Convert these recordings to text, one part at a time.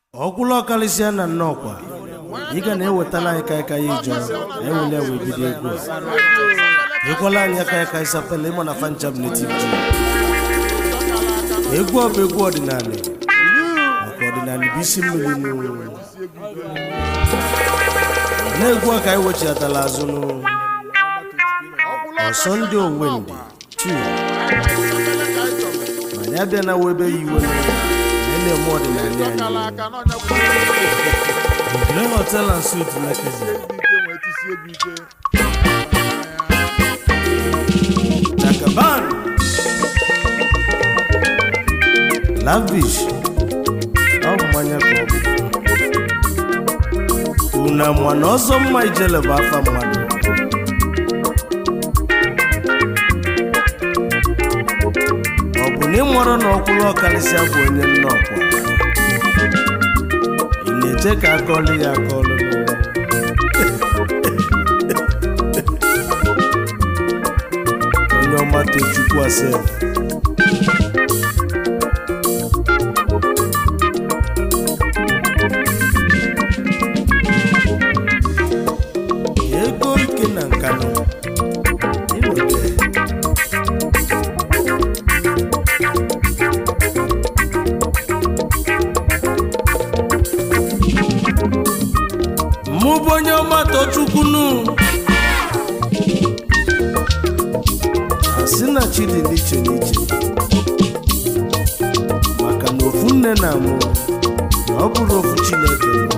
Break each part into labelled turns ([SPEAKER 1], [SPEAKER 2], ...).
[SPEAKER 1] ọkwụlụ ọkalịsịa na nnọọkwa ị ga na-ewetala anyị kaịka ya ijọ ewele wee bido egwu a ekwela anyị aka aka ịsapela ịma na fanchab netiv ji egwu ọ bụ egwu ọdịnala maka ọdịnala bụ isi mmiri nụ na-egwu a ka anyị wechiatala azụ nụ ọsọ ndị owendị tu mana ya bịa na webe ya iwe nụ na ị na-eme ọdịnala anyị Green Hotel and Suites Lekki. Jakaban. Lavish. Ọ bụ mmanya ka ọ bụ. Unu ama na ọzọ mma ijele bụ afa mmadụ. Ọ bụ na ịmụrụ na ọkwụrụ ọkarịsịa bụ onye nnọkwa. ị na-eche ka akọlụ ya akọlụ onye ọma tochukwu ase ego ike na nkanụ ịnweta mụ bụ onye ọma tochukwu nụ asị na chi dị n'iche n'iche maka na ofu nne na mụ na ọ bụrụ ofu chineke nọ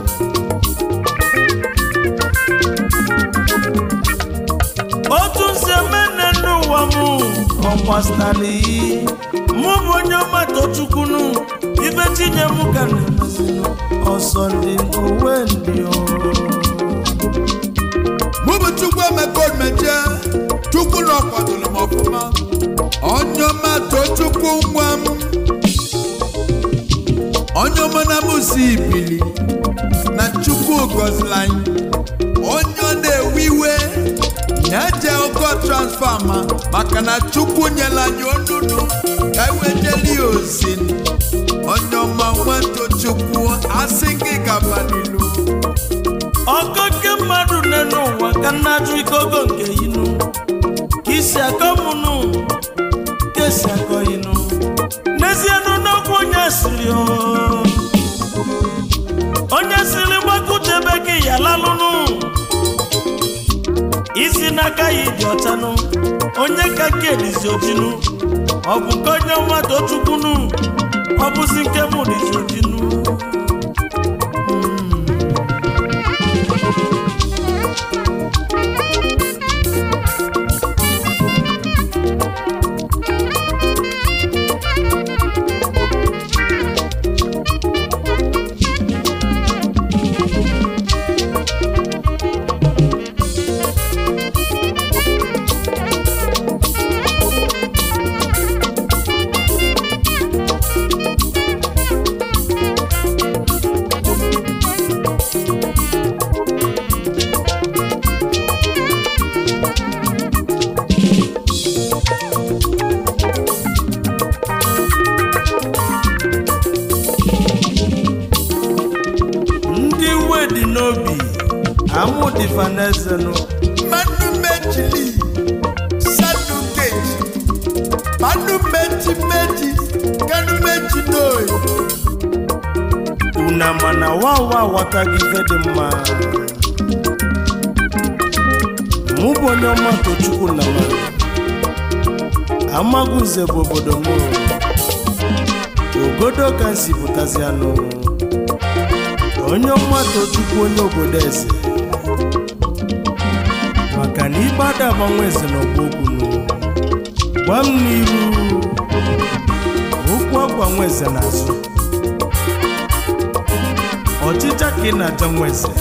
[SPEAKER 1] otu nsi emene n'ụwa mụ ọkwasịtara iyi mụ bụ onye ọma tochukwu nụ ibe tinye mụ ka na-emezinụ ọsọ ndị owe ndị ọrụ
[SPEAKER 2] mụ bụ chukwu emeka omeje chukwu na ọkwadoro m ọfụma onye ọma too chukwu nwa m onye ọma na mụ si ibili na chukwu gọziri anyị onye ọ na-ewe iwe ya jee ogo transfama maka na chukwu nyere anyị onunu ka anyị wee jeli ya ozi onye ọma nwato chukwu asị gị gaba n'ilu
[SPEAKER 1] ọkọke mmadụ nne n'ụwa ka nna ajụ ike ogo nke inu ka isi akọ mụnụ ka esi akọ inu n'ezienụ n'okwu onye siri o. onye siri gbakutebe gị ya lalụnụ isi n'aka ya ịdị ọchanụ onye ka nke edizi ojinu ọ bụ nke onye ọma tochukwunu ọ bụzi nke mụ dizi ojinu ndị iwe dị n'obi amụ dịfa n'ezenụ
[SPEAKER 2] mmanụ mejili sanu keji mmanụ meji meji kanu meji n'oyi
[SPEAKER 1] una mana wawa aghọtaghị ife dị mma mụ bụ onye ọma tochukwu na ma amagụze bụ obodo m ogodo ka m si pụtazi anụ onye ọma tochukwu onye obodo eze maka na ibe ada agbanwe eze n'ọgba okwu nụ gwa m n'iru okwu agbanwe eze n'azụ ọchịcha ka ị na-aja nwa eze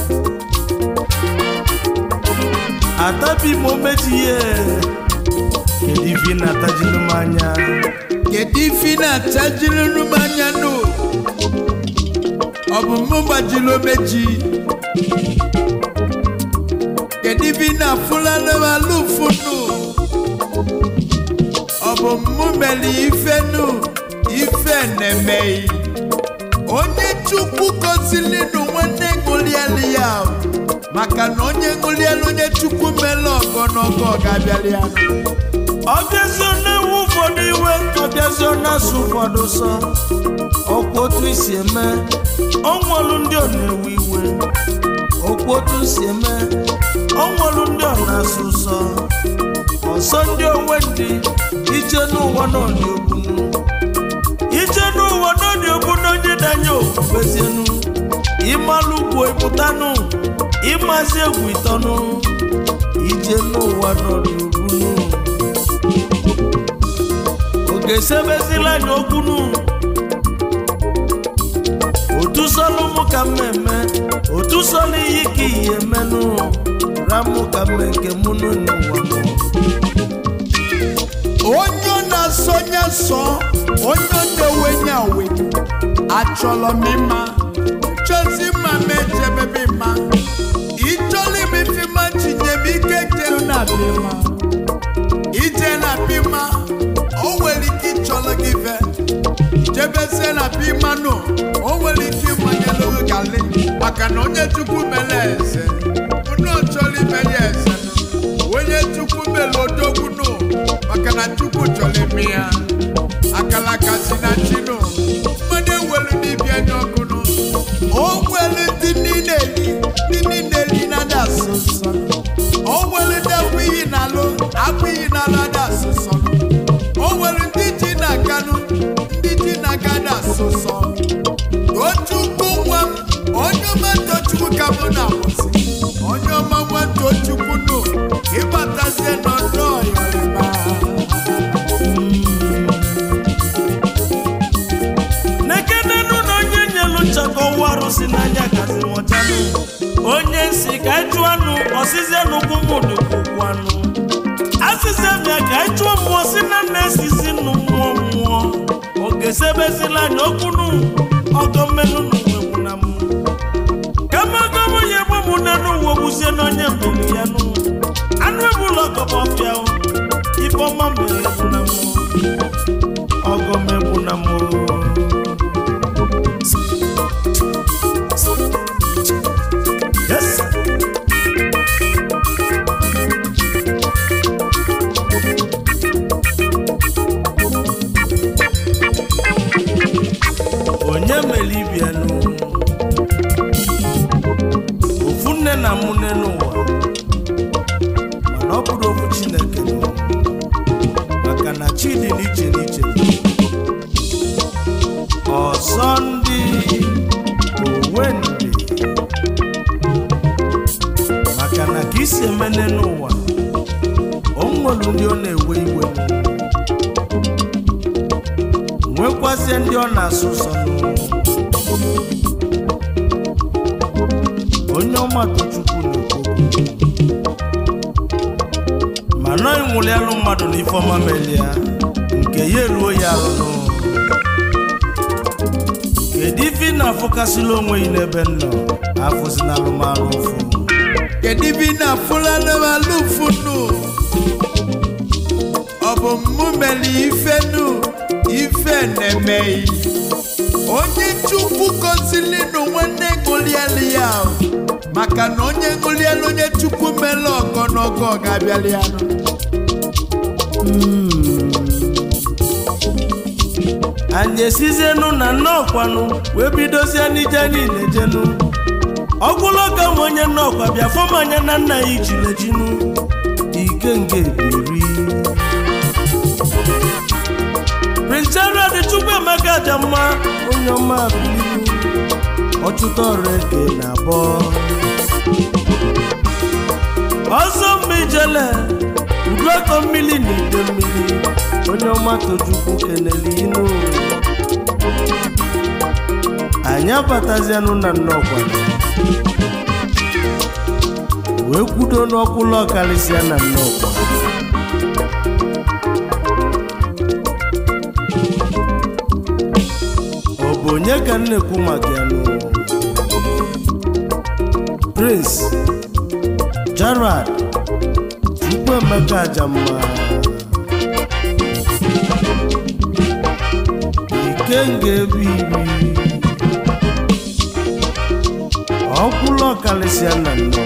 [SPEAKER 1] atabi m omeji ihe kedu ife ị na-atajinu m anya
[SPEAKER 2] kedu ife ị na-achajiri m anya nụ ọ bụ mụ gbajiri omeji kedu ife ị na-afụlanụ m alụfụ nụ ọ bụ mụ mere ife nụ ife na-emeghị onye chukwu gozili nụ nwanne ṅụlielu ya maka na onye ṅụlielu onye chukwu mele ọgọnọgọ ga-abịali ya
[SPEAKER 1] ọbịazio na-ewu ụfọdụ iwe ọbịazio na-asụ ụfọdụ sọ ọkwa otu isi eme ọnwụlụ ndị ọ na-ewe iwe ọkwa otu si eme ọnwụlụ ndị ọ na-asụ sọ ọsọ ndị onwe ndị ije n'ụwa n'ọdị ogbunu ije n'ụwa n'ọdị ogbunu onye danye okpukpezienu ịmalụ ugwu ịpụtanụ ịmazi egwu ịtọnụ ije n'ụwa n'ọdị ogbunu oge esebezila anya okwunu otu sọlụ mụ ka mmemme otu sọlụ iyi ka ihe menụ ramụ ka mme nke mụ n'ụwa mụ
[SPEAKER 2] onye ọ na-asọnya sọ onye ọ na-ewenye awe achọrọ m ịma chọzi mma m ejebebe mma ịchọrọ imefe ma chinye m ike jelu na bima ije na bima o nwere ike ịchọrọ gị ve jebezie na bima nụ o nwere ike ịmanyelu gị gali maka na onye chukwu mere eze unu chọrọ ime ya eze onye chukwu mere odogwu nụ maka na chukwu chọrọ ime ya akalaka si na chinu mmadụ ewelu n'ibia nye ọkụ nụ o nwere ndị niile eri ndị niile eri na ada asụ nsọ o nwere ndị akwa iyi na alụ akwa iyi na alụ ada asụ nsọ o nwere ndị ji na akanụ ndị ji na aga ada asụ nsọ tochukwu nwa m onye ọma tochukwu ka mụ na-akwụsị onye ọma nwa tochukwu nụ ịbatazie n'ọdọ ọyọrịba
[SPEAKER 1] nekenenu na onye nyelu nchakọ ụwa arụsị n'anya gazi nwọchanụ onye nsi ka ịchụ anụ ọsịzie n'ụkwụ mụ dịkwụkwụ anụ asịzie bịa ka ịchụọ mmụọ si na nna esizi nụ mmụọ mmụọ oge sebezila anya okwunu ọgọ mmenụ n'uwegwu na mụ kama ọgọmụ ya egbe mụ nenu uwe gbuzie n'onye mbelu ya nụ anụ ebula ọgọbọfịa ifeọma mere egwu na mụ ọgọm egwu na mụ Yes. onye mere ibianụ ofu nne na mụ nne n'ụwa mana ọ bụrụ ofu chineke nụ maka na chi dị n'iche n'iche ọzọ ndị onwe ndị maka na ka isi emene n'ụwa o nwere ndị ọ na-ewe iwe nwekwazie ndị ọ na-asụ ụsọ n'ụwa onye ọma tochukwu na-ekwu mana ịnwụlialụ mmadụ na ifeọma melia nke ya eruo ya arụ n'ụwa kedu ife ị na-afụkasịla onwe gị n'ebe m nọ afụzina alụmalụ ụfụ
[SPEAKER 2] kedu ibe ị na-afụla n'alụ ụfụ nụ ọ bụ mụ mere ife nụ ife na-emeghị onye chukwu gozili nụ nwanne ṅụlielu ya maka na onye ṅụlielu onye chukwu mere ọgọnọgọ ga-abịali ya nụ
[SPEAKER 1] anyị esizienu na nnọọkwanụ wee bidozie n'ije niile jenu ọgwụlọka nwe onye nnọọkwa bịa fọm anya na nna ya ijilejinu ike nga ebiri prince gerald chukwuemeka jamma onye ọma bililu ọchụta ọrụ eke na abụọ ọzọ mma ijele uduaka mmiri na ide mmiri onye ọma tochukwu kenele inu anyị abatazianụ na nnọkwa wee kwudo n'ọkwụlọ karịsịa na nnọkwa ọ bụ onye ka m na-ekwu maka ya nụ prince gerard chukwuemeka ajamma ikenga ebe iri ọkwụlụ ọkalịsịa na nnọkwa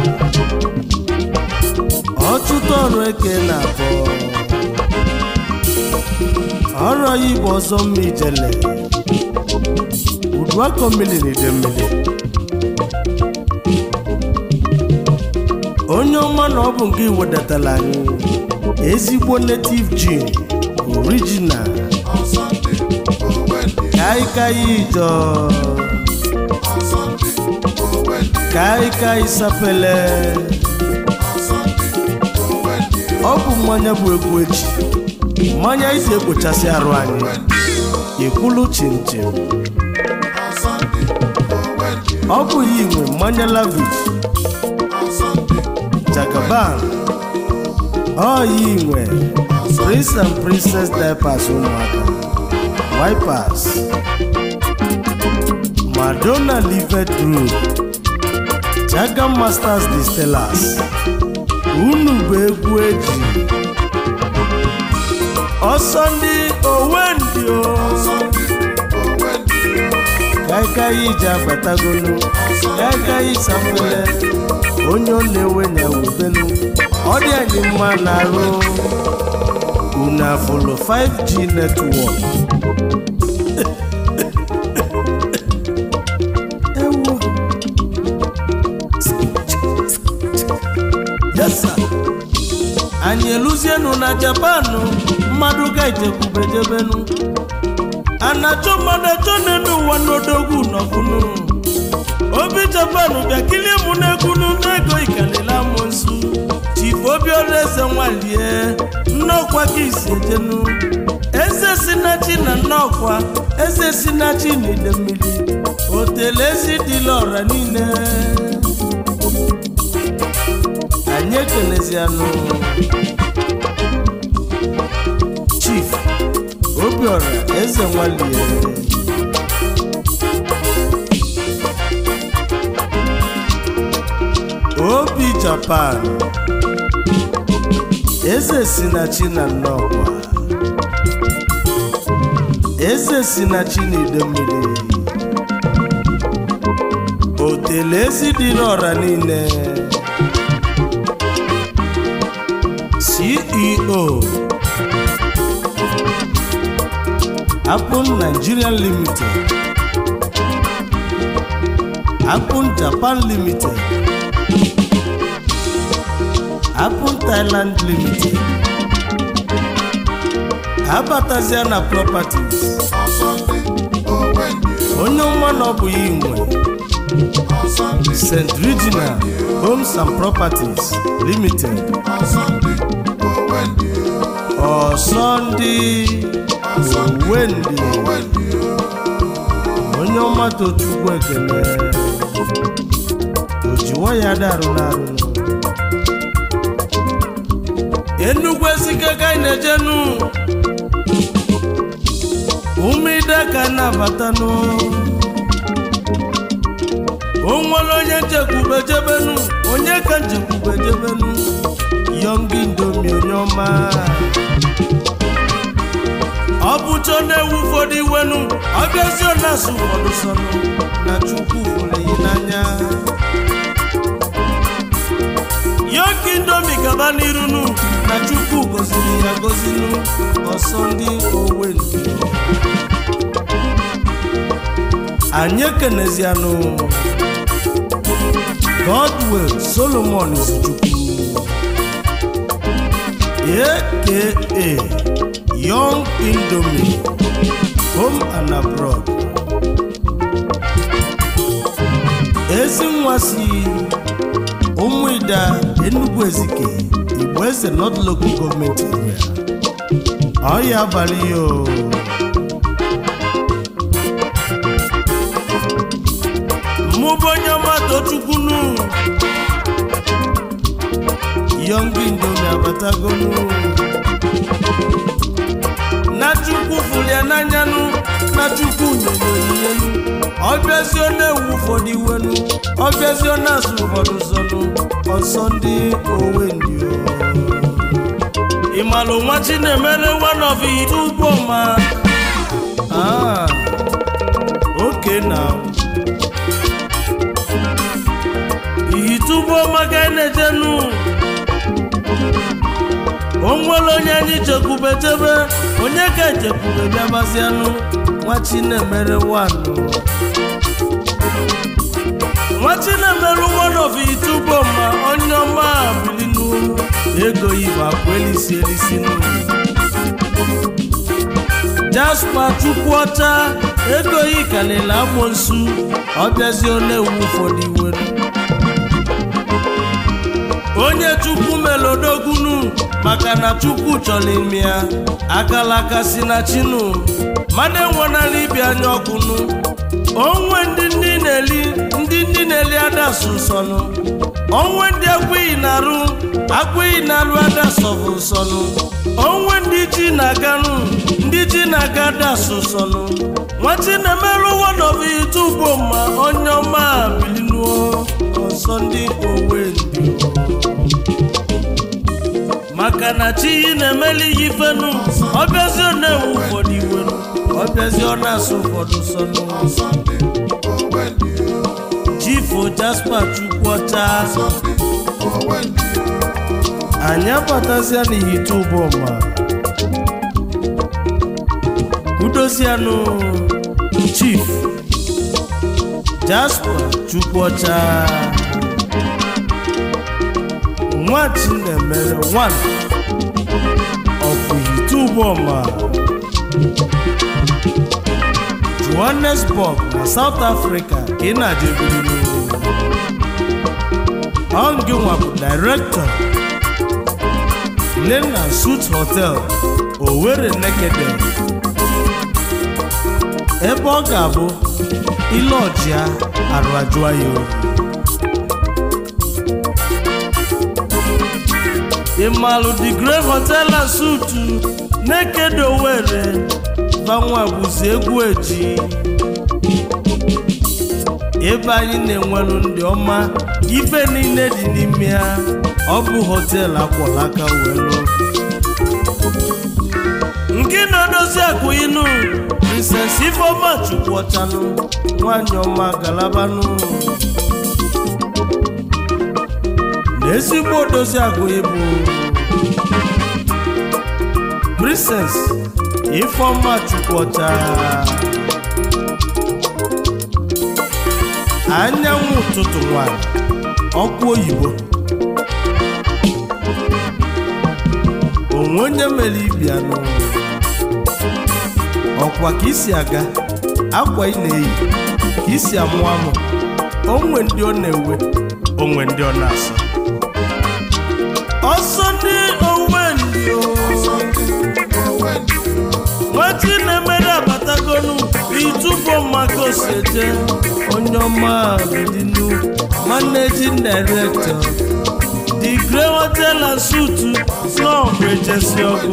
[SPEAKER 1] ọtụtụ ọrụ eke na abụọ ọrụ ya igbo ọzọ mma ijele uduakọ mmiri na ide mmiri onye ọma na ọ bụ nke iwedatara anyị ezigbo native gin original kaikai ijọ kaikai sapele ọ bụ mmanya bụ egwu echi mmanya isi ekpochasị arụ anyị ekwulu chinchin ọ bụ ya inwe mmanya lavish jagaban ọ ya inwe prince and princess diapers ụmụaka wipers madonna livet group jaga masters distillers unu bụ egwu eji ọsọ ndị owendị o kaikai iji abatagolu kaikai safele onye ọ na-ewe na-ewubelu ọ dị anyị mma na-arụ unu afụlụ 5g netwọk ewo yes sir. anyị eluzienu na japanụ mmadụ ga-ejekwubejebenu anachọ mmadụ achọ n'elu ụwa n'odogwu nọbụnụ obi japanụ bịa kilie mụ n'egwunu n'ego ikalila amụnsu chifu obiọra eze nwalie nnọkwa ka isi ejenu eze sinachi na nnọkwa eze sinachi na ide mmiri otele ezi dịla ọra niile anyị ekelezianụ chief obiọra eze nwalie obi japan eze si na chi na nnọkwa eze si na chi na ide mmiri otele ezi dị n'ọra niile ceo Apple Nigeria Limited Apple Japan Limited Apple Thailand Limited abatazia na properties onye ọma na ọ bụ ya inwe St. Regina Homes and Properties Limited Ọsọndị Owendị onye ọma tochukwu ekele ojiwo ya darụ n'arụ enugwu ezike ka anyị na-ejenu ụmụide ka na-abatanụ o nwere onye nchekwube jebenu onye ka nchekwube jebenu yọngi ndomi onye ọma ọ bụcha na-ewu ụfọdụ iwenu ọ bịazie na-asụ ụfọdụ sọnụ na chukwu fụrụ yi n'anya yoki ndomi gaba n'irunu na chukwu goziri ya gozinu ọsọ ndị owendu anyị ekenezianụ godwell solomon izuchukwu aka young indomie home and abroad ezi nwa si ụmụida enugwu ezike igbo eze north local gọọmenti area ọya abalị ya o mụ bụ onye ọma tochukwunu young indomie abatagonu na chukwu fụrụ ya n'anyanụ na chukwu nyere onyinye ọbịazi ọ na-ewu ụfọdụ iwenu ọbịazi ọ na-asụ ụfọdụ zọnụ ọsọ ndị owendi ịmalụ nwa chinemere wanọvi ugbo ma oke na ijekwube jebe onye ka ijekwube bịabazianụ nwa chinemere wanụ nwa chinemere one of itubo ma onye ọma bilinu ego ibe akwa elisi elisi nụ jaspa chukwuọcha ego yi kalịla amoosu ọbịazi olewu ụfọdụ iwere onye chukwu melodogunu maka na chukwu chọrọ ime ya akalaka si na chinu mmadụ enwenala ibi anya ọkụnụ onwe ndị ndị na-eli ndị ndị na-eli adasụ nsọnụ onwe ndị akwụghị na-arụ akwụghị na-arụ adasọbụ nsọnụ onwe ndị ji na-aganụ ndị ji na-aga adasụ nsọnụ nwachi na-emerụ wọdọbụ itubo ma onye ọma bilinuo ọsọ ndị owe ndị maka na chi yi na-emeli ya ifenu ọbịazi ọ na-ewu ụfọdụ iwenu ọbịazi ọ na-asụ ụfọdụ sọnụ chifu jaspa chukwuọcha anyị abatazia n'ihite ụbọma udozianụ chief jaspa chukwuọcha nwa chinemere one of ihite ụbọma johannesburg na south africa ka ị na-ajebiri ọngịnwa bụ director lena suit hotel owerri nekede ebe ọ ga-abụ ile ọjịa arụajụa ya oyi ịmalụ the great hotel and suit nekede owerri banwa bụzi egwu eji ebe anyị na-enwelu ndị ọma ife niile dị n'ime ya ọ bụ họteelụ akwọlaka welu nke na-edozi akụ inu princess ifeọma chukwuọchanụ nwanyị ọma galabanụ na ezigbo odozi akụ ibu princess ifeọma chukwuọcha anyanwụ ụtụtụ nwanyị ọkụ oyibo onwe onye mere ibi anụ ọkwa ka isi aga akwa ị na-eyi ka isi amụ amụ onwe ndị ọ na-ewe onwe ndị ọ na-asọ ọsọ ndị onwe ndị o nwetị na-emere abatagonu itubo maka osete onye ọma bidinu managing director the grey hotel and suit snọọ ejesi ọgụ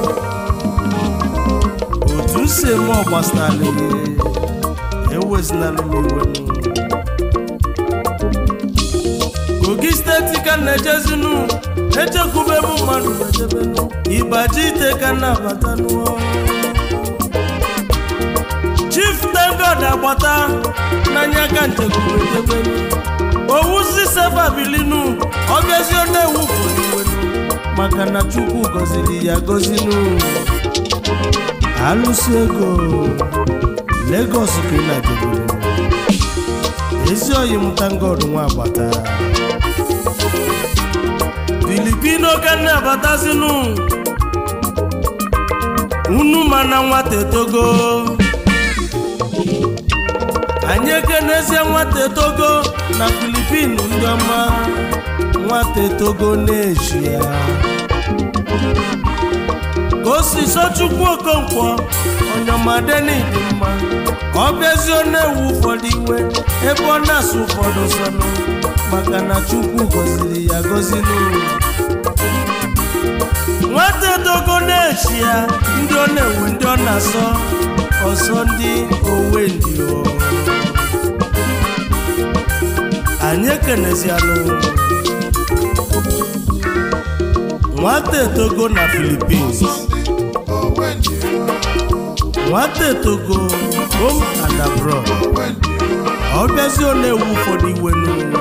[SPEAKER 1] otu si eme ọgbasara ewezinala m iwe kogi steeti ka na-ejezinu echekwube m mmadụ ejebenu ịbaji ite ka na-abatanụ chief tengod agbata n'anya ka nchekwube ejebenu owuzi sefa bilinu ọbịazi na-ewu foliwenu maka na chukwu gọziri ya gọzinu alụsi ego Lagos ka ị na-adịburu ezi oyi mụta ngod nwa agbata filipino ka na-abatazinu unu mana nwata etogo anyị ekenezie nwata etogo na filipinu ndị ọma nwata etogo na-eshia ka o si sochukwu okonkwo onyeọmadeni dị mma ọ bịazi ọ na-ewu ụfọdụ iwe ebe ọ na-asụ ụfọdụ sọnụ maka na chukwu gọziri ya gọziri nwata etogo na-echi ya ndị ọ na-ewu ndị ọ na-asọ ọsọ ndị owe ndị o anyị ekenezianụ nwata etogo na Philippines nwata etogo home and abroad ọ bịazi ọ na-ewu ụfọdụ iwe n'ụlọ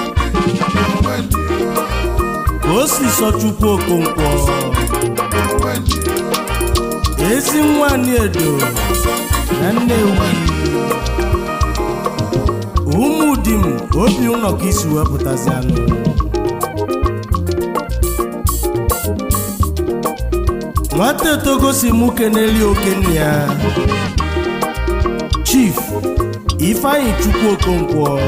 [SPEAKER 1] ka o si sọ chukwu okonkwo ezi nwanyị edo na nnewi ụmụ di m obi ụlọ ka isi wepụtazi anụ nwata etogosi mụ keneli okenne ya chief ifeanyi chukwu okonkwo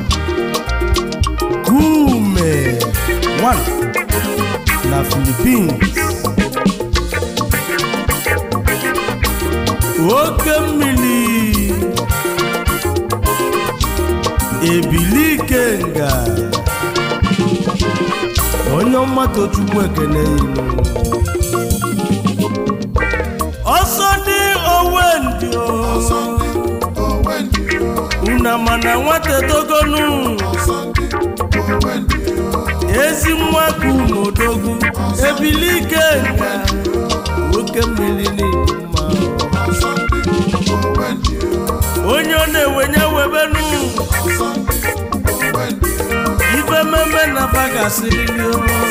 [SPEAKER 1] kume 1 na philippines oke mmiri ebili ikenga onye mmadụ chukwu ekene ilu ọsọ dị owendị una mana nwata togonu ezi nwa ka umodogu ebili ikenga oke mmiri n'ịdị mma onye ọ na-ewenye webenu ife mmemme na bagasịrị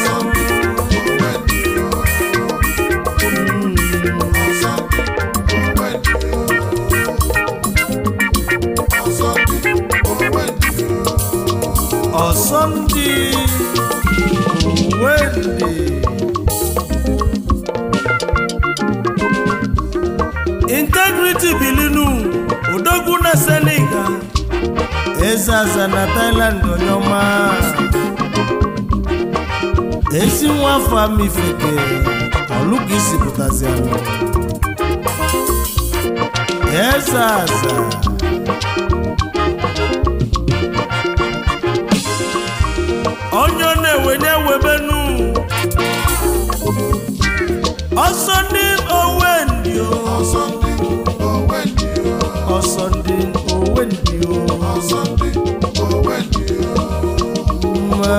[SPEAKER 1] ọsọ ndị wende integrity bilinu odogwu na senegal ezeaza na thailand onye ọma ezi nwa afọ amifeke ọlụka isi pụtazi anụ ezeaza onye ọ na-ewenye webenu ọsọ ndị owendi ọsọ ndị owendi ma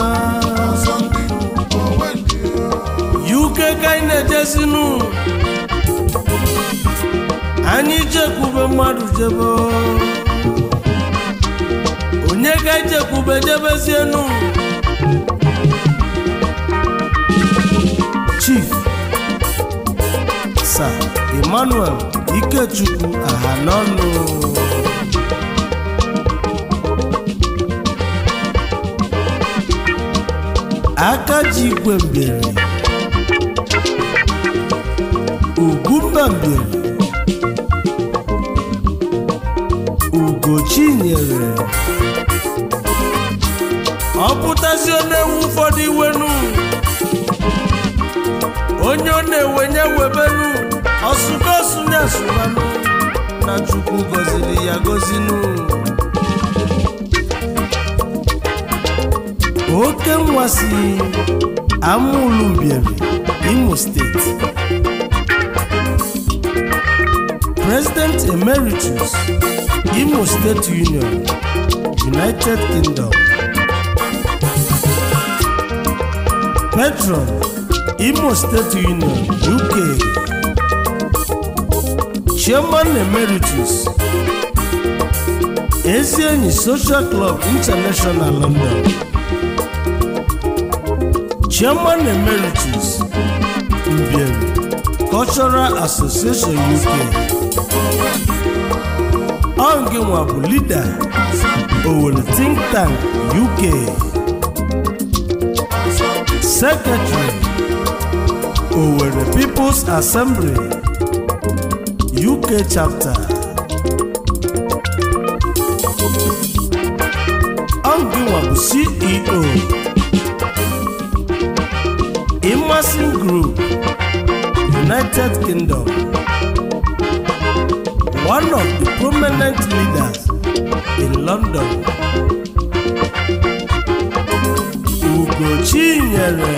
[SPEAKER 1] uk ka anyị na-ejezinu anyị jekwube mmadụ jebe onye ka ijekwube jebezienu chief sir emmanuel ikechukwu ahanọnụ aka ji igwe mberi ugwumba mberi ugochinyere ọ pụtazi na-ewu ụfọdụ iwenu onye ọ na-ewenye webenu ọsụgosunye asụmanụ na chukwu gọziri ya gọzinu oke nwasi amụlumbieri imo steeti president emeritus imo state union united kingdom patron imo state union uk chairman emeritus ezienyi social club international london chairman emeritus mbieri cultural association uk onginwa bụ leader owere think tank uk secretary Owerri People's Assembly UK chapter Onginwa bụ CEO Immersion Group United Kingdom one of the prominent leaders in London Ugochinyere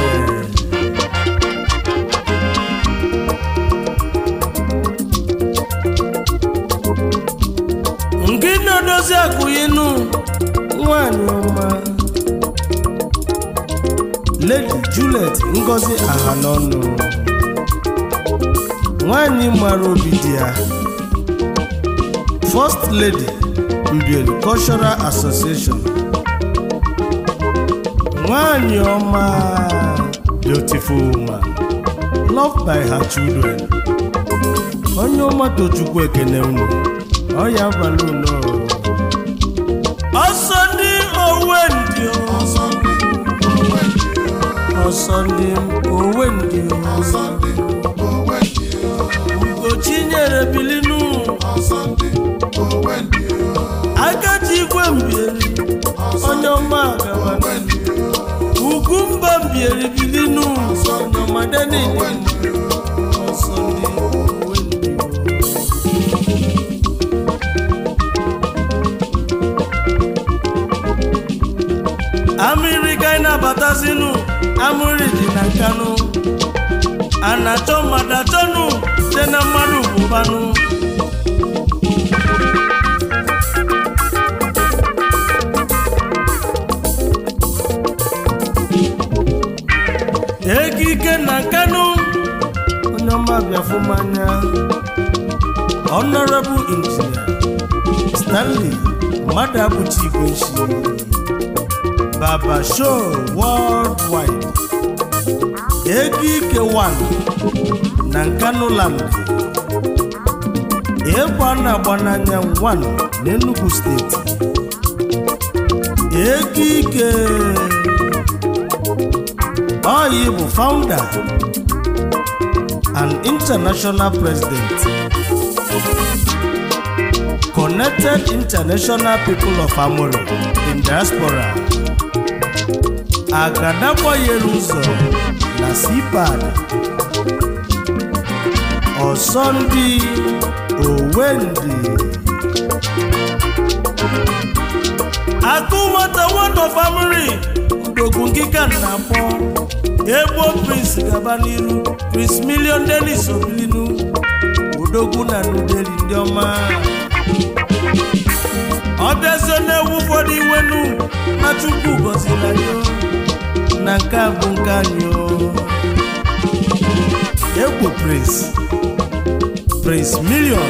[SPEAKER 1] nke na-edozi akụyinu nwanyị ọma lady juliet ngozi ahanọnụ nwanyị mara obi dị ya first lady mbieri cultural association nwanyị ọma beautiful woman loved by her children onye ọmatụ chukwu ekene unu ọ ya abalị unu ọsọ ndị owe ndị
[SPEAKER 3] ọsọ ndị owe ndị
[SPEAKER 1] ọsọ ndị owe ndị
[SPEAKER 3] ọsọ ndị owe ndị
[SPEAKER 1] ugochi nyere bilinu
[SPEAKER 3] ọsọ ndị owe ndị
[SPEAKER 1] agaji igwe mbieri onye ọma agaba
[SPEAKER 3] owe ndị
[SPEAKER 1] ugwu mba mbieri bilinu onye ọma denidi ọsọ ndị owe ndị amịrị ka anyị na-abatazinu amịrị dị na nkanụ a na-achọ mmadụ achọnụ site na mmadụ bụbanụ ego ike na nkanụ onye ọma bịafụmanya honorable engineer stanley mmadụ abụchi igwe nshi baba show worldwide ego ike 1 na nkanụ land ịgba na-agba n'anya 1 n'enugu steeti ego ike Oyi bụ founder and international president Connected International People of Amore in Diaspora Agadagbanyere ụzọ na CPAD Ọsọndị Owendị Akụ nwata one of Amore Ndogwu ngịga na-akpọ Egbo Prince gaba n'iru Prince Million Dennis Obilinu Odogwu na Nudeli ndị ọma ọ bịazie na-ewu ụfọdụ iwenu na Chukwu gọziri anyị o. na nke a bụ nke anyị o. Egbo Prince Prince Million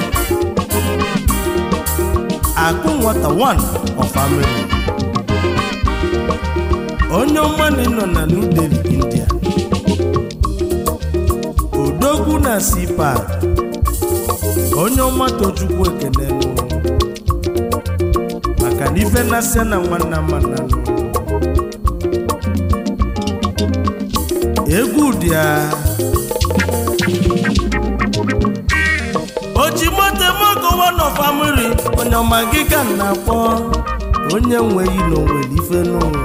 [SPEAKER 1] Akụ nwata one of Ameri onye ọmanị nọ na New Delhi India odogwu na sipa onye ọma tochukwu ekene nụ maka na ife na-asịa na nwanna mana nụ egwu dị ya ojimotemokowa nọ famili onye ọma gị ka m na-akpọ onye nweghị na onwere ife n'ụwa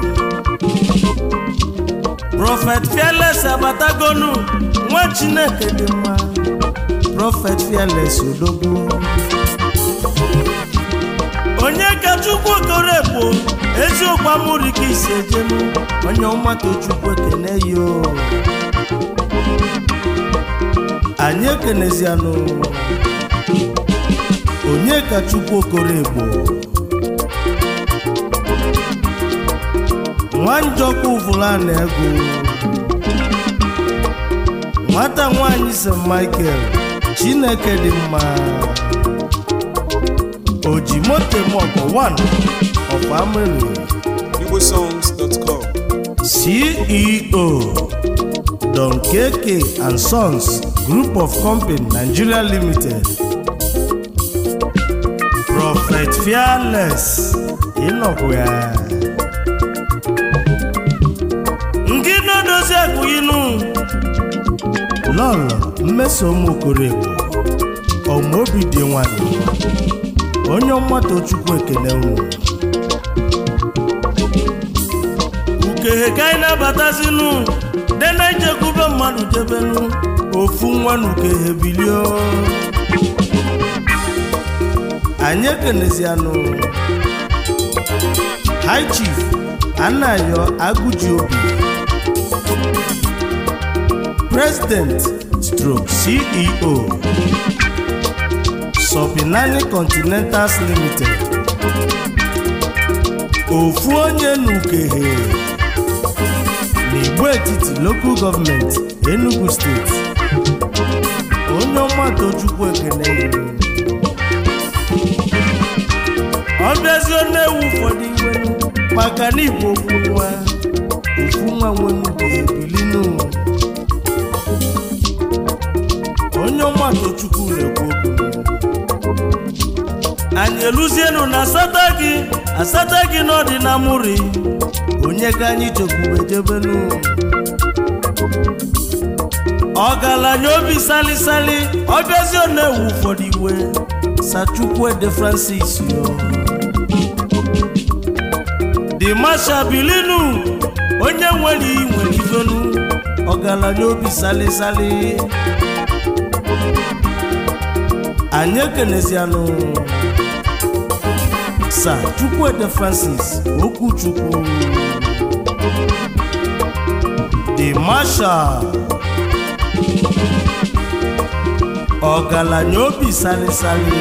[SPEAKER 1] prọfet fearless abatagonu nwa chineke dị mma prọfet fearless odogwu onye ka chukwu okoro ekpo eziokwu amụrụ ka isi ejenu onye ọmata chukwu ekene yo anyị ekenezianụ onye ka chukwu okoro ekpo nwanjọkwa uvulana ego nwata nwanyị st michael chineke dị mma ojimotemoko 1 of ameri
[SPEAKER 4] igbosongs.com
[SPEAKER 1] ceo don kk and sons group of company nigeria limited prophet fearless ịnọkwa ya ngị na-edozi akụyinu lọlọ mmesom okorego ọmaobi dị nwanyị onye ọmata chukwu ekele unu ukehe ka anyị na-abatazinu dena ijekwube mmadụ jebenu ofu nwa na ukehe bilio anyị ekenezianụ high chief anayo agụji obi president stroke ceo Sobinani Continentals Limited ofu onye n'ukehe n'igbo etiti local gọọmenti Enugu steeti onye ọma tochukwu ekene yiri ọ bịazie na-ewu ụfọdụ iwe maka na igbo okwu nwa ofu nwa nwenukehe bilinu onye ọmatụ chukwu na-ekwu okwu anyị eluzienu na asata gị asata gị n'ọdị na mụri onye ka anyị chekwube jebenu ọgaranya obi salisali ọbịazi ọ na-ewu ụfọdụ iwe sachukwuede francis yo dị masha bilinu onye nwere iyi nwere ifenu ọgaranya obi salisali anyị ekenezianụ sa chukwuede francis okwuchukwu dị masha ọgaranya obi salisali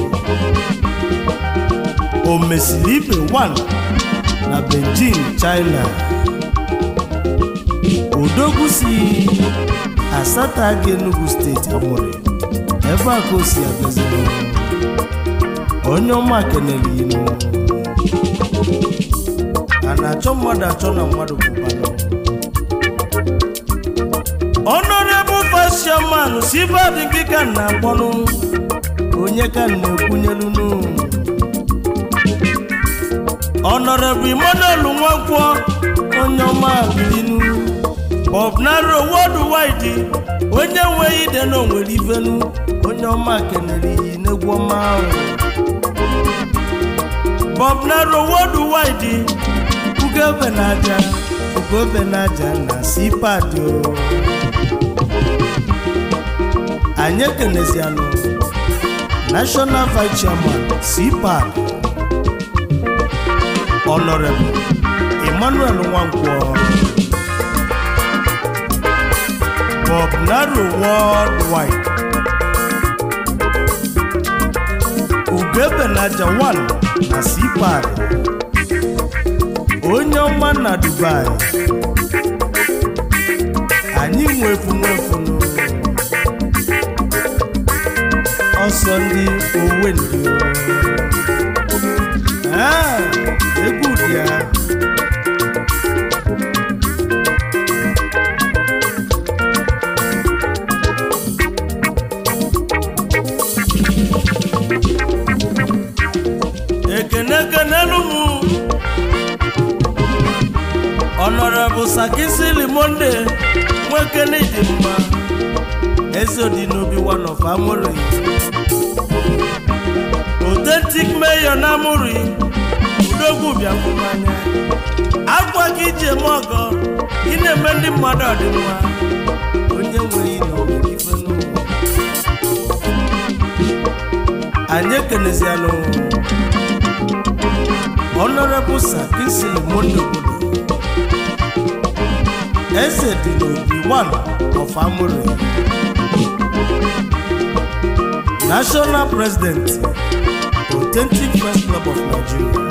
[SPEAKER 1] o mesiri ibe 1 na beijing china odogwu si asata gị enugu steeti amụrị ebe a ka o si abịaziri onye ọma kenere inu a na-achọ mmadụ achọ na mmadụ bụbanụ honorable vice chairman si badị gị ka m na-akpọnụ onye ka m na-ekwunyelunu honorable emmanuel nwankwọ onye ọma bilinu bob naro worldwide onye nweghị ide na onwere ivenu onye ọma kenere iyi n'egwu ọma ahụ bob naro worldwide ugebe na aja ugebe na aja na sipad o anyị ekenezianụ national vice chairman cpad honorable emmanuel nwankwọ bob naro worldwide ugebenaja 1 na cpad onye ọma na dubai anyị nwefu nwefunu ọsọ ndị owendi Ah, egwu dị ya ekene ekenelu m ọnọrọbụ sakisili monde nwekene dị mma eze dị n'obi one of amụrụ authentic mayor na amụrụ udogwu bịakwumanya akwa ka iji eme ọgọ ị na-eme ndị mmadụ ọdịmma onye nweghị na ọganife n'ụwa anyị ekenezianụ honorable sakisili monde obodo eze dị n'obi one of amụrụ national president authentic first club of nigeria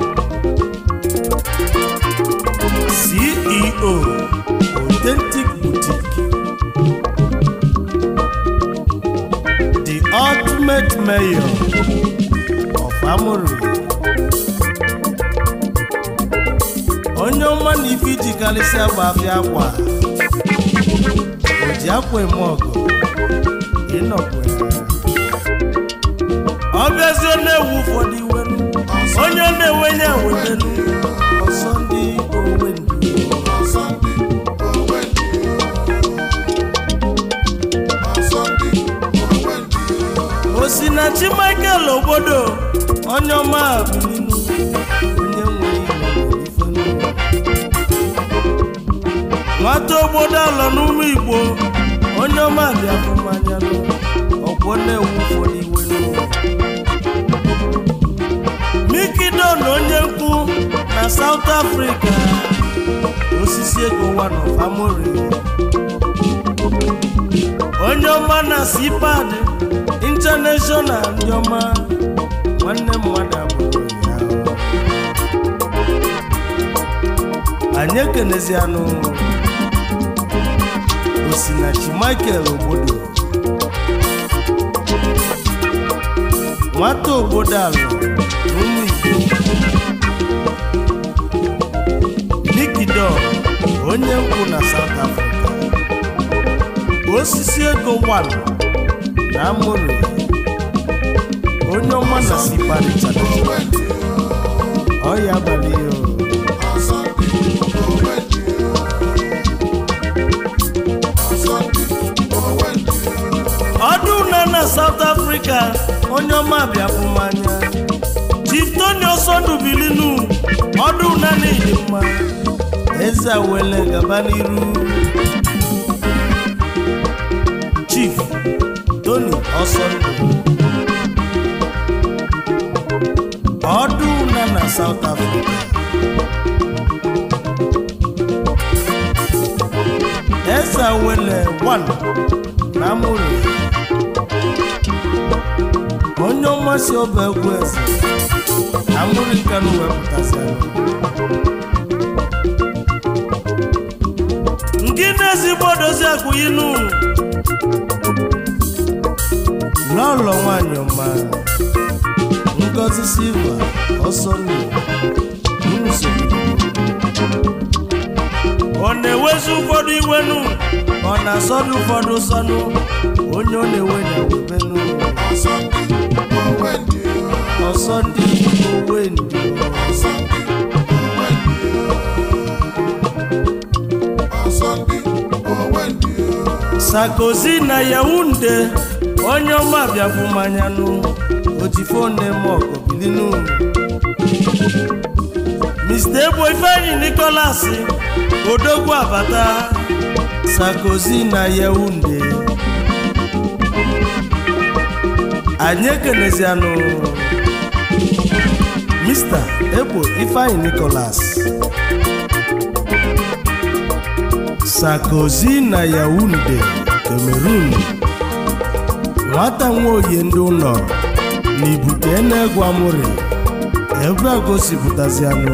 [SPEAKER 1] ceo authentic boutique the ultimate mayor of amụrụ onye ọma na ife iji karịsịa bụ afịa akwa o ji akwa eme ọgụ ịnọkwa ọ bịazie na-ewu ụfọdụ iwe onye na-enwenye ewetenu ọsọ ndị owe ndị
[SPEAKER 3] Sunday, oh Wendy. On Sunday, oh Wendy.
[SPEAKER 1] osinachi michael obodo onye ọma bilinu onye nwere ile ifenu nwata obodo alọ n'ụlọ igbo onye ọma bịafụ mmanya ọgwọ na-ewu ụfọdụ iwe n'ụwa mikido na onye nkwu na south africa osisi ego one of amori onye ọma na cpad international ndị ọma nwanne mmadụ abụrụ ya anyị ekenezianụ osinachi michael obodo nwata obodo ala n'ụmụ igbo nikido onye nkwụ na south africa osisi ego 1 na amụrụ onye ọma na siparịchara ọya abalị ya o. ọdụ na na South Africa onye ọma bịafụ mmanya Chief Tony Osondu bilinu ọdụ na n'ịdị mma eze wele gaba n'iru Chief Tony Osondu ọdụ na na South Africa eze wele 1 na amụrụ onye ọmasị ọba egwu eze na mmiri nkanụ wepụtasịara nke na-ezigbo dozi akwụyinu n'ụlọ nwanyị ọma ngozi silva ọsọ nnu nso ọ na-ewezi ụfọdụ iwenu ọ na-asọdụ ụfọdụ sọnụ onye ọ na-ewe na-ewebenu ọsọ ndị owe ndị sakozi na yaunde onye ọma bịafụ manyanụ otifone mọgọ bilinu mr egbo ifeanyi nicholas odogwu abata sakozi na yaunde anyị ekenezianụ mr egbo ifeanyi nicholas sakozi na yaunde cameroon nwata nwaoye ndị ụlọ na ibute na-egwu amụrị ebe a gosipụtazianụ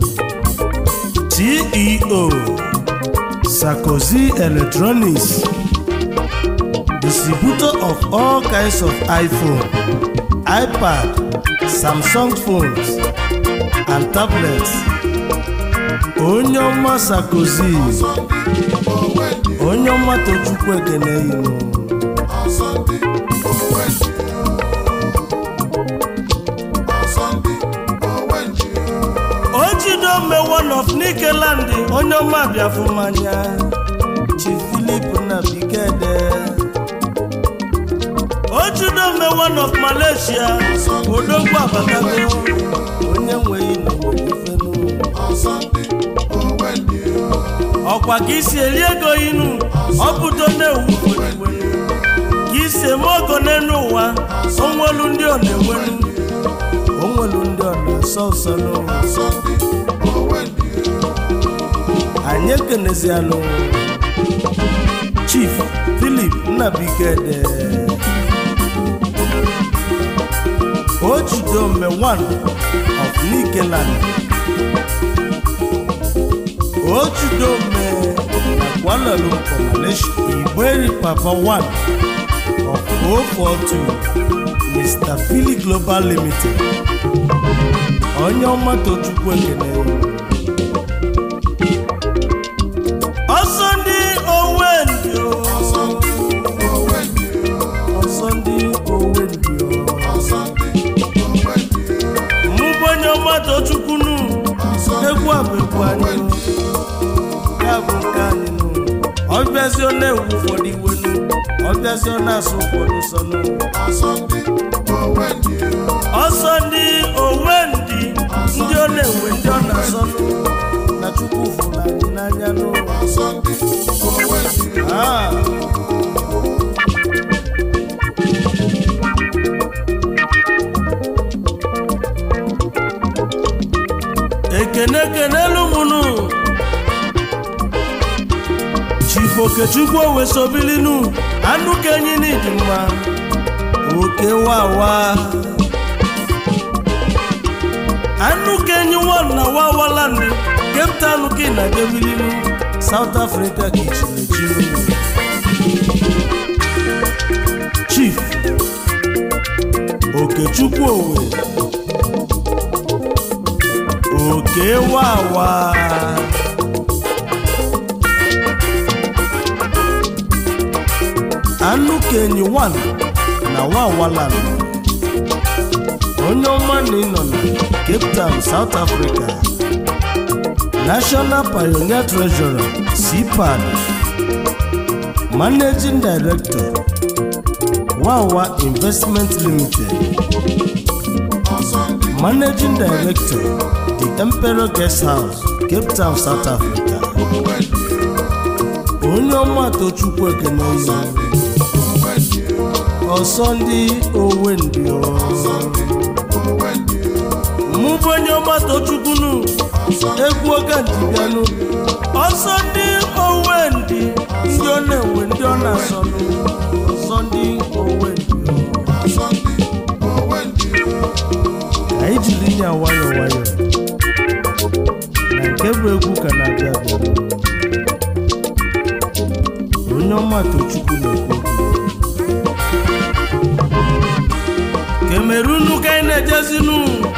[SPEAKER 1] ceo sakozi electronics distributor of all kinds of iphone ipad samsung phones and tablets onye ọma sakozi onye ọma tochukwu ekene inu ojidome one of nikeland onye ọma bịafụ mmanya chief philip na bikede ojidome one of malaysia odogwu abatago onye nweghị n'ifenu ọkwa ka isi eri ego inu ọpụto na-ewu iwenu ka isi eme ogo n'elu ụwa onwelu ndị ọ na-enwenu onwelu ndị ọ na-asọ ụsọ n'ụwa anyị ekenezianụ chief philip nnabigede ojidome one of nikeland ojidome na Kuala Lumpur Malaysia igberi papa one of 042 mr philly global limited onye ọma tochukwu ekene ọsọ ndị owe ndị o ọsọ ndị owe ndị o mụbụ onye ọma tochukwu nu egwu a bụ egwu anyị ya bụ nke anyị nụ ọbịazi ọ na-ewu ụfọdụ iwe nụ ọbịazi ọ na-asụ ụfọdụ sọ nụ ọsọ ndị owe ndị ndị ọ na-ewe ndị ọ na-asọ nụ na chukwu fụrụ anyị n'anya nụ Ah. ekene kenelu mụnụ chief okechukwu owesobilinu anụ kenyi n'ịdị mma oke wawa anụ kenyi wọn na wawaland cape town ka ị na-edebilinu south africa ka ichinechiru chief okechukwu owe oke wawa anụ kenyi 1 na wawaland onye ọma na ịnọ na cape town south africa national pioneer treasurer cpad managing director wawa investment limited managing director the emperor guest house cape town south africa onye ọma tochukwu ekene ihu ọsọ ndị owendi mụ bụ onye ọma tochukwunu egwu oge ntịbịanụ ọsọ ndị owendi ndị ọ na-ewe ndị ọ na-asọnụ ọsọ ndị owendi ka anyị jiri ya nwayọ nwayọ na nke bụ egwu ka na-abịa abịa onye ọma tochukwu na-ekwu okwu kemerunu ka anyị na-ejezinu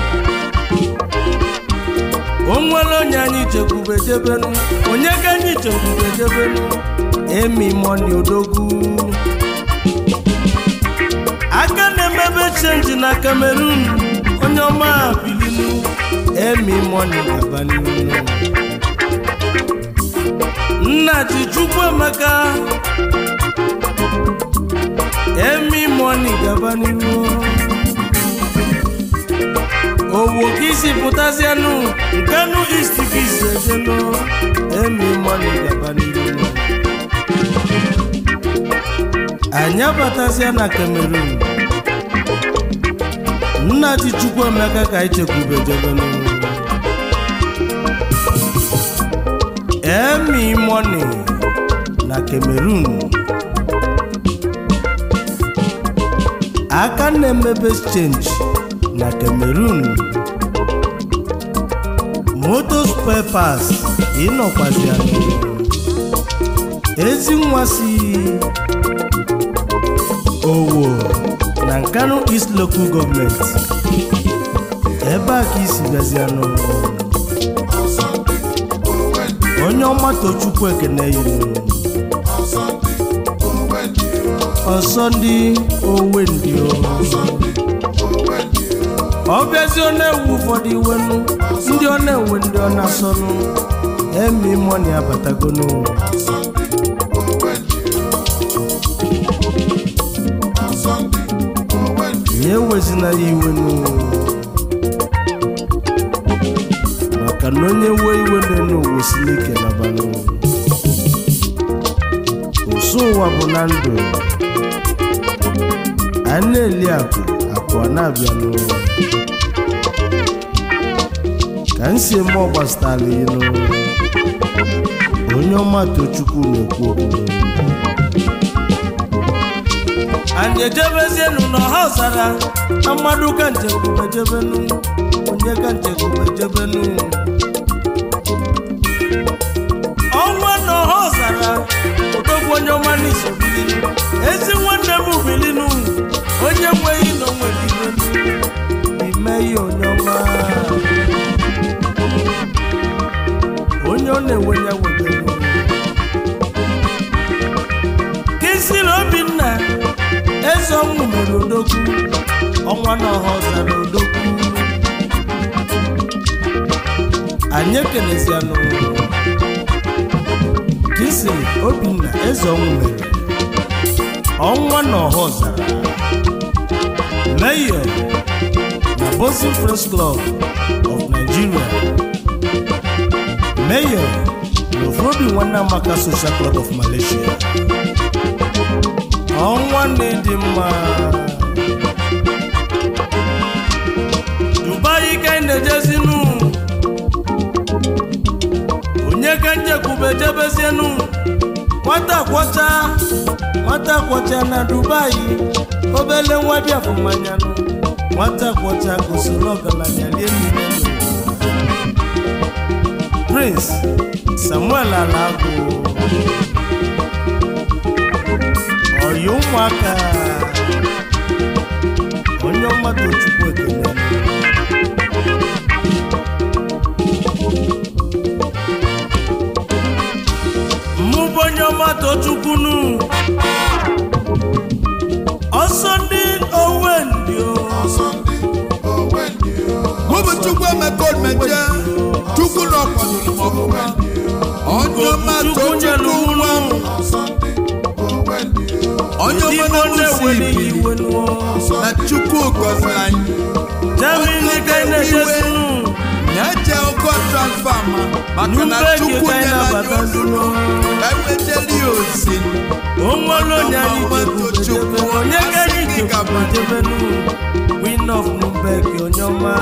[SPEAKER 1] o nwere onye anyị chekwube jebenu onye ka anyị chekwube jebenu emi moni odogwu aka na-emebe chenji na kamerun onye ọma bilinu emi moni gaba n'ihu nna ji chukwu emeka emi moni gaba n'ihu owo ka isi pụtazianụ nkanu ist ka isi ejenu emi moni gaba n'ihu anyị abatazia na cameroon nna ji chukwu emeka ka anyị chekwube jebenu emi moni na cameroon aka na-emebe exchange na cameroon moto spare parts ịnọkwazianụ ezi nwa si owo na nkanu east local gọọmenti ebe a ka isi bịazianụ onye ọma tochukwu ekene yiri ọsọ ndị owe ndị ọ bịazi ọ na-ewu ụfọdụ iwenu ndị ọ na-ewe ndị ọ na-asọnụ emi mọni abatagonu ya ewezina ya iwenu maka na onye wee iwe n'elu ụwa si n'ike nabanụ ụsụ ụwa bụ na ndụ a na-eli akụ akụ a na-abịanụ ka m si eme ọgbasitala ilu onye ọma tochukwu na-ekwu okwu anyị ejebezienu n'ọha ọzara na mmadụ ka nchekwube jebenu onye ka nchekwube jebenu ọnwa n'ọha ọzara odogwu onye ọma n'iso bilinu ezi nwanne m bilinu onye nweghị na onwere ibenu ime ihe onye ọma onye ọ na-enwe ya webelu kisiri obinna eze ọnwụ mere odogwu ọnwa na ọha ọzara odogwu anyị ekelezianụ kisiri obinna eze ọnwụ mere ọnwa na ọha ọzara mayor na bosin friends club of nigeria mayor na ofrobi nwanne amaka social club of malaysia ọnwa na-ịdị mma dubai ka anyị na-ejezinu onye ka njekwube jebezienu nwata kwọcha nwata kwọcha na dubai obele nwa biafụ mmanyanụ nwata kwọcha gosiri ọgaranya lie mmiri prince samuel alagụ ọyị ụmụaka onye ọmata chukwu ekele mụ bụ onye ọmata chukwunu ọsọ ndị
[SPEAKER 2] omekomeje chukwu na ọkwadoro m ọfụma onye ọma
[SPEAKER 1] chukwu nyelu
[SPEAKER 2] tochukwu nwa m onye ọma na mụsi ibili na chukwu gọziri anyị
[SPEAKER 1] Germany ka ị na-ejesinu
[SPEAKER 2] na-eje ụgwọ transfama maka na
[SPEAKER 1] Nubegi
[SPEAKER 2] chukwu
[SPEAKER 1] ka ị
[SPEAKER 2] nyela anyị
[SPEAKER 1] na-abatazinu
[SPEAKER 2] eweteli ya osi
[SPEAKER 1] onwere onye anyị jekwujebe onye ka anyị jekwujebenu Queen of Nubeg onye ọma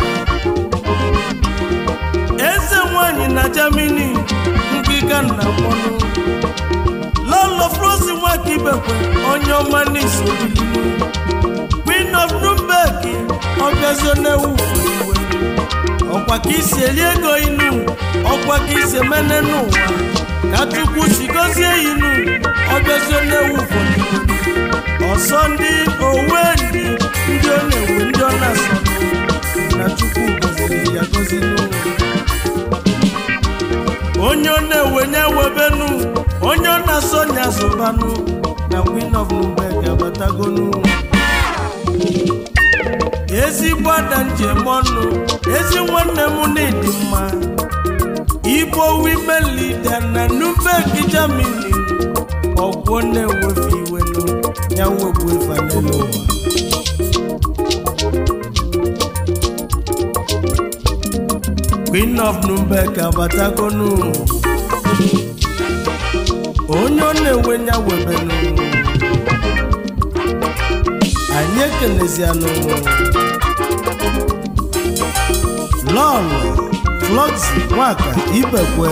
[SPEAKER 1] eze nwanyị na Germany ngịga nna mmanụ lọlọ frosi nwaka ibekwe onye ọma n'iso bilinu Queen of Nubeg ọbịazio na-ewu iwe ọkwa ka isi eli ego inu ọkwa ka isi emene n'ụwa ka chukwu si gozie inu ọbịazio na-ewu ụfọdụ ọsọ ndị owe ndị ndị ọ na-ewu ndị ọ na-asọ na chukwu goziri ya gozi n'ụwa onye ọ na-ewenye ewebenu onye ọ na-asọ nya zụbanụ na Queen of Nubeg abatagonu ezigbo ada njem ọnụ ezi nwanne m na-edi mma igbo women leader na Nubeg Germany ọgwọ na-ewefe iwenu ya wegbu efa n'elu ụwa Queen of Nubeg abatagonu onye ọ na-ewe ya webenu anyị ekelezianụ lọlụ flọksi nwaka ibekwe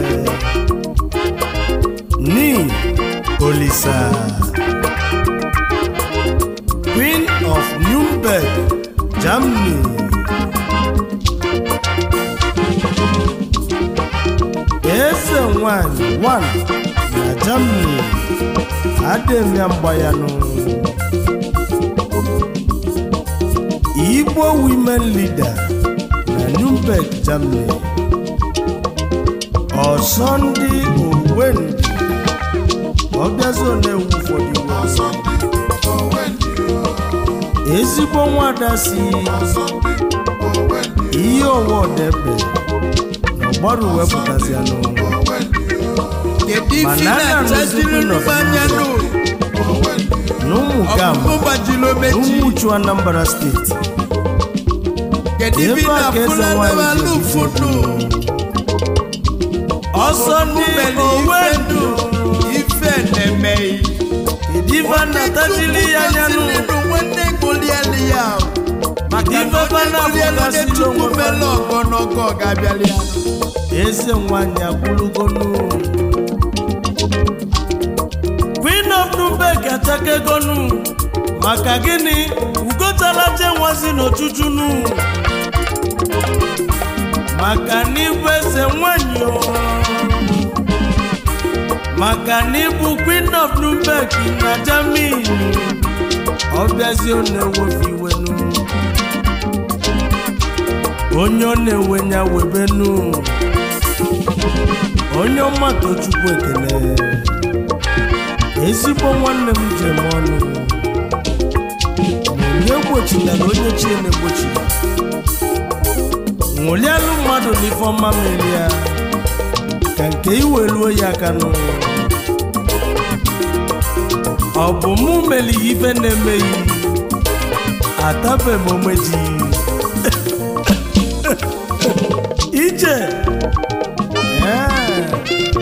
[SPEAKER 1] ni olisa queen of newberg germany eze nwanyị 1 na germany adịmya mgbayanụ Igbo women leader na Nuremberg, Germany. Ọsọndị Owendị ọbịazụ na-ewu ụfọdụ iwe. ezigbo nwada si ihe ọwa ọdebe na ọgbaru wepụtazianụ
[SPEAKER 2] kedu ife
[SPEAKER 1] Mana a
[SPEAKER 2] na-achaziri
[SPEAKER 1] na-arụzikwa
[SPEAKER 2] nnukwu anya nụ
[SPEAKER 1] na ụmụ gam
[SPEAKER 2] ọkpụkpụ gbajiri omechi
[SPEAKER 1] ụmụchu Anambra steeti
[SPEAKER 2] kedu ife
[SPEAKER 1] ebe a ka eze
[SPEAKER 2] na-afụla
[SPEAKER 1] nwanyị
[SPEAKER 2] n'ala
[SPEAKER 1] ji
[SPEAKER 2] ụfọdụ
[SPEAKER 1] ọsọ ndị Owendị
[SPEAKER 2] ife na-emeghị
[SPEAKER 1] kedu ife a na-atachili ya anya nụ
[SPEAKER 2] nwanne golielu ya maka
[SPEAKER 1] Ife
[SPEAKER 2] na
[SPEAKER 1] bana
[SPEAKER 2] onye golielu
[SPEAKER 1] bụgasị
[SPEAKER 2] na-etukwu
[SPEAKER 1] n'onwe
[SPEAKER 2] mele ọgọ n'ọgọ ga-abịali ya
[SPEAKER 1] eze nwanyị akwụlugonu Queen of Nubeg achakegonu maka gịnị ugotala je nwazi n'ojujunu maka n'ịbụ eze nwanyị o maka n'ịbụ Queen of Nubeg na Germany ọbịazi ọ na-ewefe iwenu onye ọ na-ewe ya webenu onye ọma tochukwu ekele ezigbo nwanne m jem ọnụ onye gbochitara onye chie na-egbochiri ṅụlialụ mmadụ n'ife ọma merie ka nke iweluo ya aka n'ụwa ọ bụ mụ meli ya ife na-emeghị atabe m omeji ije ee.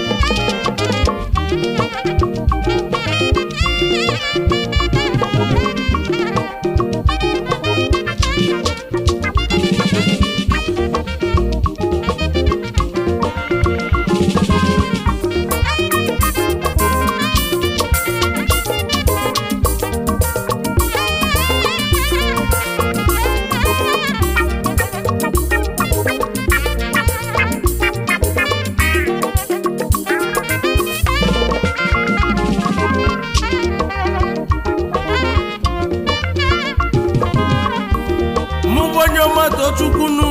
[SPEAKER 1] mụ bụ onye ọma tochukwunu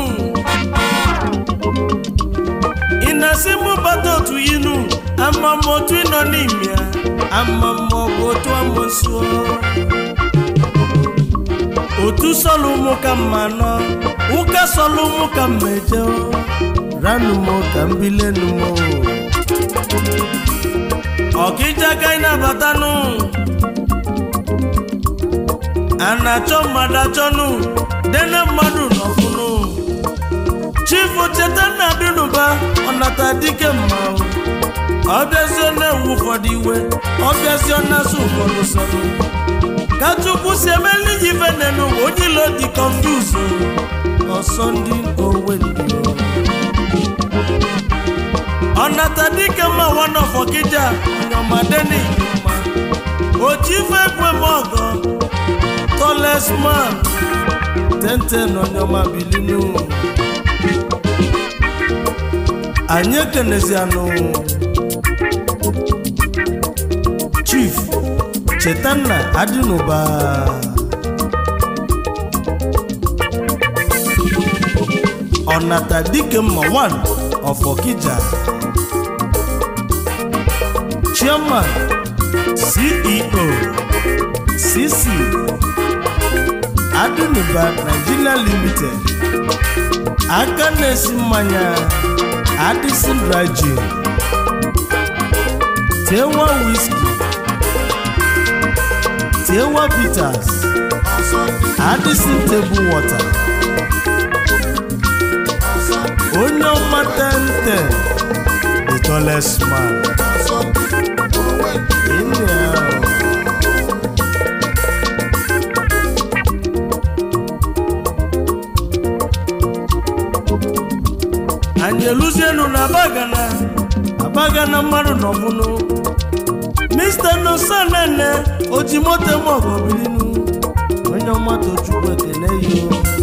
[SPEAKER 1] ị na-asị mụ bata otu inu ama m otu ị nọ n'ime ya ama m ọ bụ otu amosuo otu sọlụ ụmụ ka mma nọ ụka sọlụ mụ ka m meje ranụ m ka m bilenu m ọkịja ka ị nabatanụ a na-achọ mmadụ achọnụ dene mmadụ n'ọfụnụ chifu cheta nna dịnụba ọnata dike mma ọbịazie na-ewu ụfọdụ iwe ọbịazie na-asụ ụfọdụ sọnụ ka chukwu si emeli ji ife nenu onye ilo dị kọnfuzu ọsọ ndị owe ndị ọnata dike mma wanọfọ kija onyomadeni mma oji ife ekwe m ọgọ tallest man tenten onyoma bilinu anyị ekenezianụ chief chetanna adịnụba ọnata dike mma 1 of okija chairman ceo cc adịnụba nigeria limited aka na-esi mmanya adịsị dry gin tewa whisky tewa bitters adịsị table water onye ọma 1010 the tallest man Anyhow. anyị eluzienu na abagana abagana mmadụ n'ọbụnụ mr nosanene oji moto m ọgọbilinu onye ọmatọ chukwu ekene yo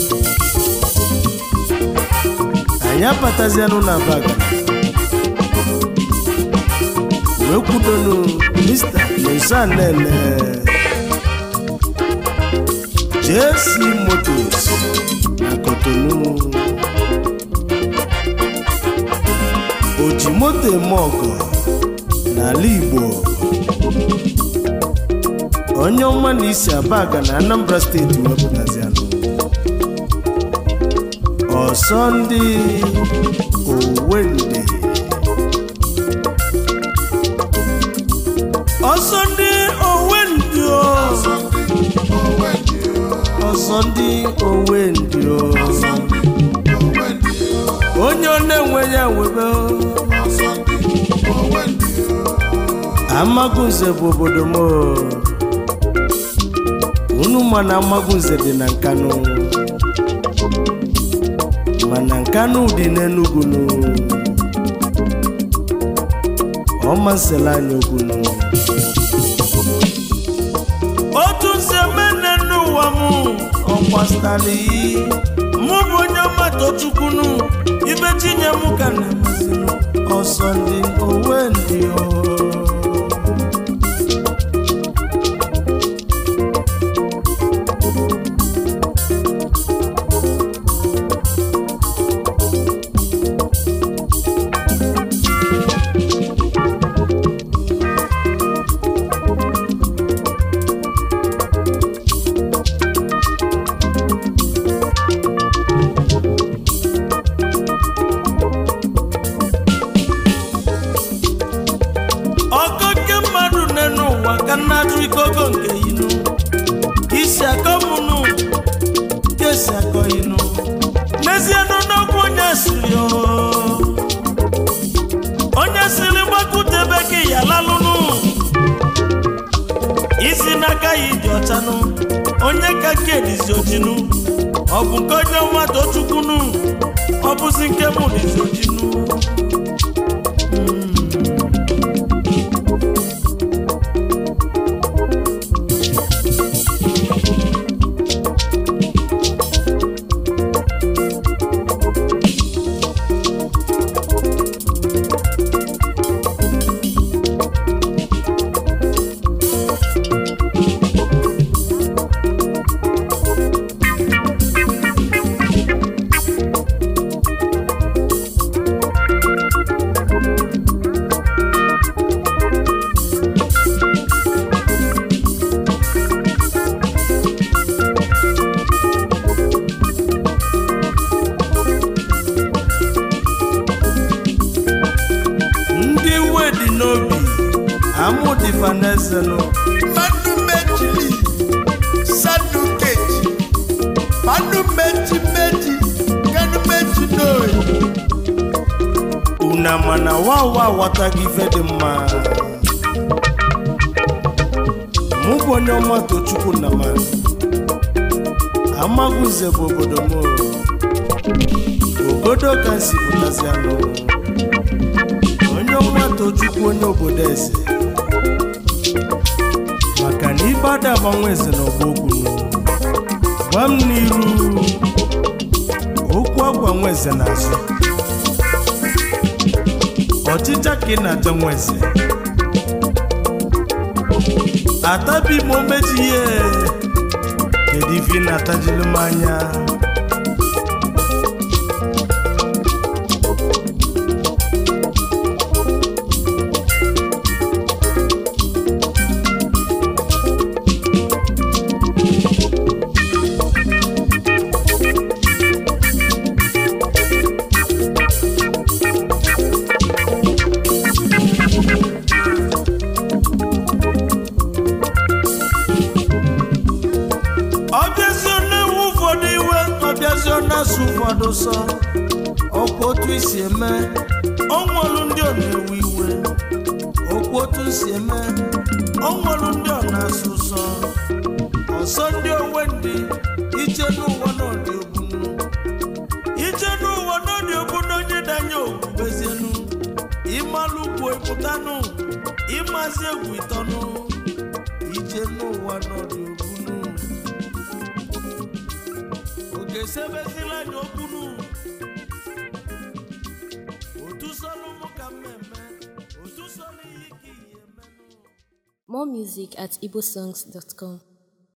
[SPEAKER 1] anyị abatazianụ na abagana wee kwudonu mr nosanene jc motos na kotonu oji moto eme ọgọ n'ala igbo onye ọma na isi abaga na anambra steeti wepụtazianụ ọsọ ndị owende ọsọ ndị owendị o ọsọ ndị owendị o onye ọ na-enwe ya webe o. amagunze bụ obodo m o. unu ma na amagunze dị na nkanụ mana nkanụ dị n'enugwu nụ ọma nsele anya okwunu otu nsi emene n'ụwa m ọkwastali mụ bụ onye ọmata chukwunu ibe tinye m ka na-emezinu ọsọ ndị owe ndị o ọkọ nke mmadụ n'enu ụwa ka nnajụ ikogo nke inu isi akọ mụnụ ka esi akọ inu n'ezie nụ n'okwu onye siri o onye siri gbakutebe gị ya lalụnụ isi n'aka ya dị ọchanụ onye ka nke dizi ojinu ọ bụ nke onye mmadụ chukwunu ọ bụzi nke mụ dizi ojinu Stephen Ezenụ
[SPEAKER 2] mmanụ mejili sanu keji mmanụ meji meji kanu meji n'oyi
[SPEAKER 1] una mana wawa aghọtaghị ife dị mma mụ bụ onye ọma tochukwu na ma amaghụze bụ obodo m obodo ka m si pụtazi anụ onye ọma tochukwu onye obodo eze maka na ibe ada agbanwe eze na ọgba okwu gwa m n'iru okwu agwa nwa eze n'azụ ọchịcha ka ị na-achọ nwa eze atabi m omeji ihe kedu ife ị na-atajili m anya ọbịazi na-ewu ụfọdụ iwe ọbịazi na-asụ ụfọdụ sọ ọkwa otu isi eme ọnwụlụ ndị ọ na-ewe iwe okwu otu isi eme ọnwụlụ ndị ọ na-asụ sọ ọsọ ndị onwe ndị ije n'ụwa n'ọdị ogbunu ije n'ụwa n'ọdị ogbunu onye danye ogbubezienu ịmalụ ugwu ịpụtanụ ịmazi egwu ịtọnụ ije n'ụwa n'ọdị ogbunu oge sebezila anya okwunu otu sọlụ mụ ka mmemme otu sọlụ ihe ka ihe menụ
[SPEAKER 5] More music at igbosongs.com.